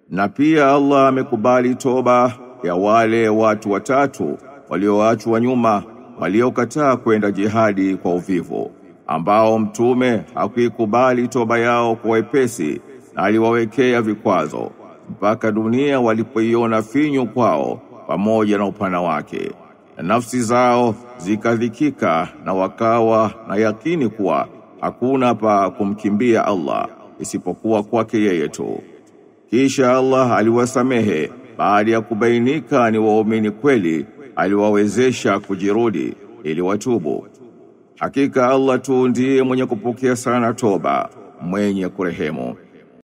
Na pia Allah amekubali toba ya wale watu watatu walioachwa nyuma waliokataa kwenda jihadi kwa uvivu ambao mtume hakuikubali toba yao kwa wepesi na aliwawekea vikwazo mpaka dunia walipoiona finyu kwao pamoja na upana wake na nafsi zao zikadhikika na wakawa na yakini kuwa hakuna pa kumkimbia Allah isipokuwa kwake yeye tu kisha Allah aliwasamehe baada ya kubainika ni waumini kweli aliwawezesha kujirudi ili watubu hakika Allah tu ndiye mwenye kupokea sana toba mwenye kurehemu